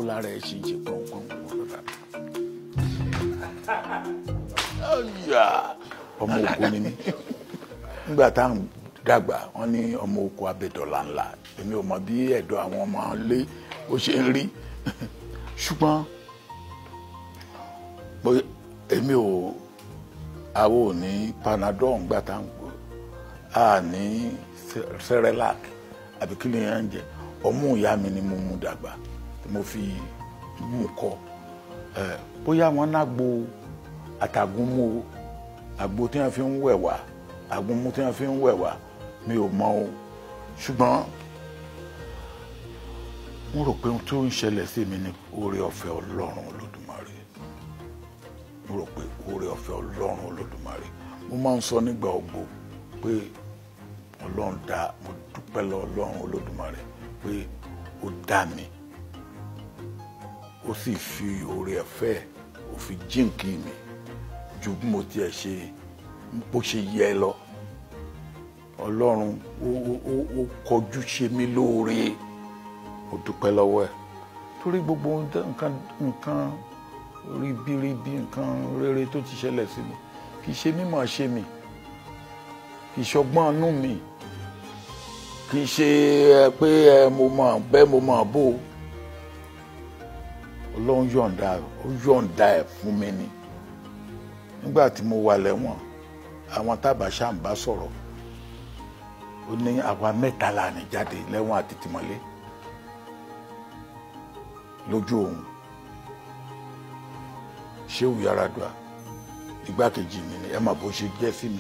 lára ẹ̀ ṣì ń ṣe pọ̀npọ̀n wọ́n ọmọ òkú ni mí nígbà tá à ń dàgbà wọ́n ní ọmọ òkú abẹ́dọ̀là ńlá èmi ò mọ bí ẹ̀dọ̀ àwọn ọmọ ilé ó ṣe ń rí ṣùgbọ́n bó- èmi ò àwọn ò ní panadol ńgbà tá à ń gbọ́ a ní cerelac àbí kí ni yẹn ń jẹ ọmú ìyá mi ni mo mú dàgbà tí mo fi mú kọ ẹ bóyá wọn náà gbo àtàgúnmú o àgbo tí wọn fi ń wẹ̀ wá àgúnmú tí wọn fi ń wẹ̀ wá mi ò mọ o ṣùgbọ́n mo rò pé ohun tó ń ṣẹlẹ̀ sí mi ni oore ọ̀fẹ́ ọlọ́run olódùmarè mo rò pé oore ọ̀fẹ́ ọlọ́run olódùmarè mo máa ń sọ nígbà ògbó pé ọlọ́run dá mo dúpẹ́ lọ ọlọ́run olódùmarè pé ó dá mi ó sì fi oore ọ̀fẹ́ ó fi jíǹkì mi ju bí mo tiẹ̀ ṣe bó ṣe yẹ lọ ọlọ́run ó ó- ó ó kọjú ṣe mí lóore mo dúpẹ́ lọ́wọ́ ẹ̀ torí gbogbo ohun tẹ́- nǹkan nǹkan ribiribi nǹkan rere tó ti ṣẹlẹ̀ sí mi kì í ṣe mímọ̀ ṣe mi kì í ṣọgbọ́n inú mi kì í ṣe ẹ pé ẹ mo mọ̀ bẹ́ẹ̀ mo mọ̀ bó ọlọ́run yọ̀ǹda ó yọ̀ǹda ẹ̀ fún mi ni nígbà tí mo wà lẹ́wọ̀n àwọn tábàṣà ń bá sọ̀rọ̀ ó ní àwa mẹ́ta là ní jáde lẹ́wọ̀n àti tìmọ́lé lójú òun Ṣéhù Yaradua igbákejì mi ni ẹ mà bó ṣe jẹ́ sí mi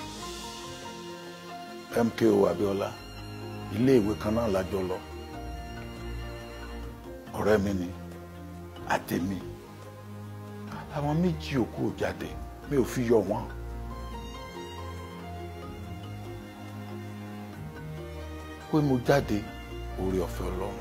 MKO Abíọ́lá ilé ìwé kan náà lájọ lọ ọ̀rẹ́ mi ni àtẹ̀mí àwọn méjì òkú ò jáde mi ò fi yọ wọn. pé mo jáde oore ọ̀fẹ́ ọlọ́run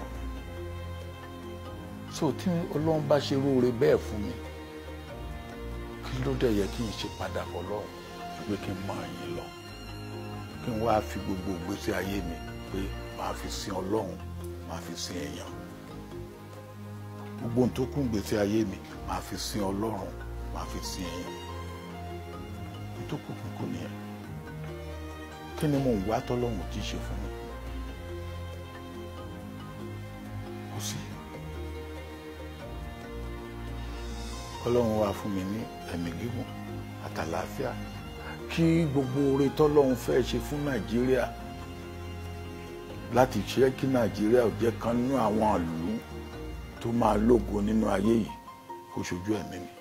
so tí ọlọ́run bá ṣe róore bẹ́ẹ̀ fún mi kí ló dẹ̀ yẹ kí n ṣe padà fọlọ́run pé kí n máa yìn lọ kí n wá fi gbogbo ìgbésí ayé mi pé màá fi sin ọlọ́run màá fi sin èèyàn gbogbo ohun tó kún ìgbésí ayé mi màá fi sin ọlọ́run màá fi sin èèyàn ohun tó kù kúkú nìyẹn kí ni mo ń wá tọ́lọ́run tí ì ṣe fún mi kò sí ọlọ́run wá fún mi ní ẹ̀mí gígùn àtàlàáfíà kí gbogbo oore tọ́lọ́run fẹ́ ṣe fún nàìjíríà láti ṣe kí nàìjíríà ò jẹ́ kan nínú àwọn ìlú tó máa lógo nínú ayé yìí kó ṣojú ẹ̀mí mi